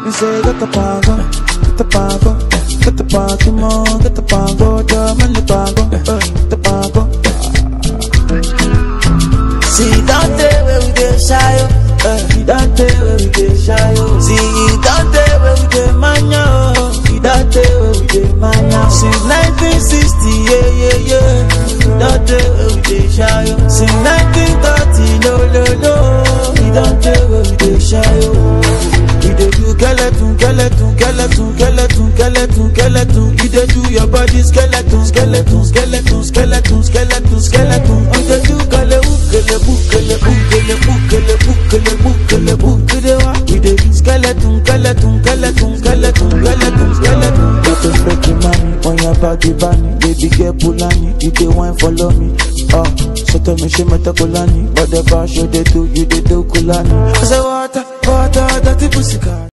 Me say get the pango, get the pango, get the pango, mo, get the pango, jam and the pango, uh, the pango. See, don't tell where we get shy, oh. Uh, you don't tell where we get shy, oh. See, don't tell where we get mania, oh. You don't tell where we get mania. Since 1960, yeah, yeah, yeah. Don't tell where we get shy, oh. Since 1930, no, no, no. You don't tell where we get shy, oh. You dey do skeleton, skeleton, skeleton, skeleton, skeleton, skeleton. You dey do your body skeleton, skeleton, skeleton, skeleton, skeleton, skeleton. You dey do kele ukele bukele bukele bukele bukele bukele bukele wa. You dey do skeleton, skeleton, skeleton, skeleton, skeleton, skeleton. Got to fake your money on your body bunny Baby girl Pulani, you dey wine follow me Oh, so tell me she meta Kulani But the bar show they do, you they do Kulani I say water, water, dirty pussy cat.